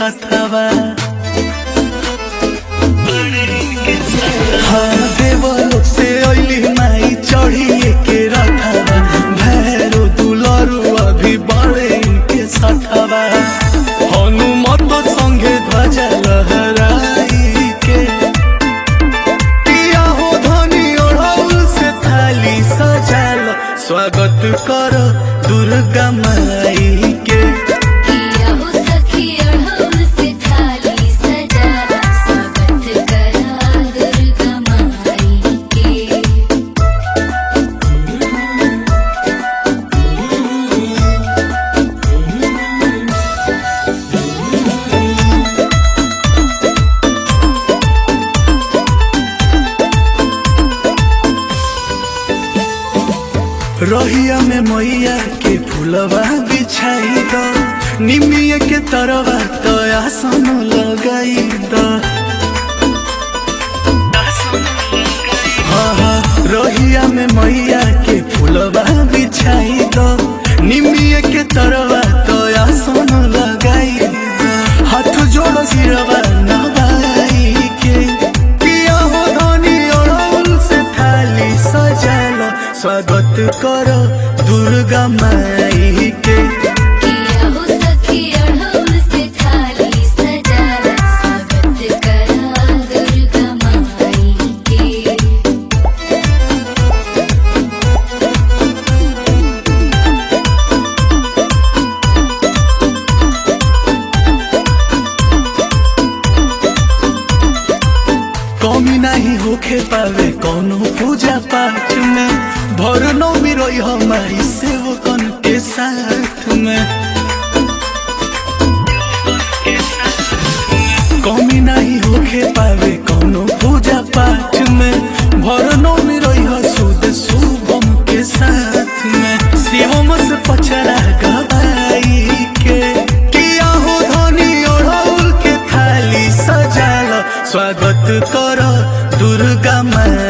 सथवा हाँ देवलोक से अइली माई चढ़िए के रथवा भैरो दुलरु अभी बड़े इनके सथवा हनुमत संगे ध्वजा लहराई के किया हो धनी ओढ़ौल से थाली सजाल स्वागत कर दुर्गा माई के किया हो सखी अढ़ौल से थाली सजा स्वागत करा दुर्गा माई के रहिया में मैया के फूलवा बिछाई द निमिया के तरवा तो आसन लगाई द हाँ हाँ रहिया में मैया के फूलवा बिछाई द निमिया के तरवा तो आसन लगाई द हाथ जोड़ो सिरवा नवाई के पिया हो धनी ओढ़ौल से थाली सजालो स्वागत करो दुर्गा माई के किया हो सखी अढ़ौल से थाली सजा स्वागत करा दुर्गा माई के कमी नहीं होखे पावे कोनो पूजा पाठ में भर नौमी रही हमारी सेवकन के साथ में कमी नहीं होखे पावे कोनो पूजा पाठ में भर नौमी रही सुद शुभम के साथ में शिवम से पचरा गवाई के किया हो धनी ओढ़ौल के थाली सजाल स्वागत कर दुर्गा माई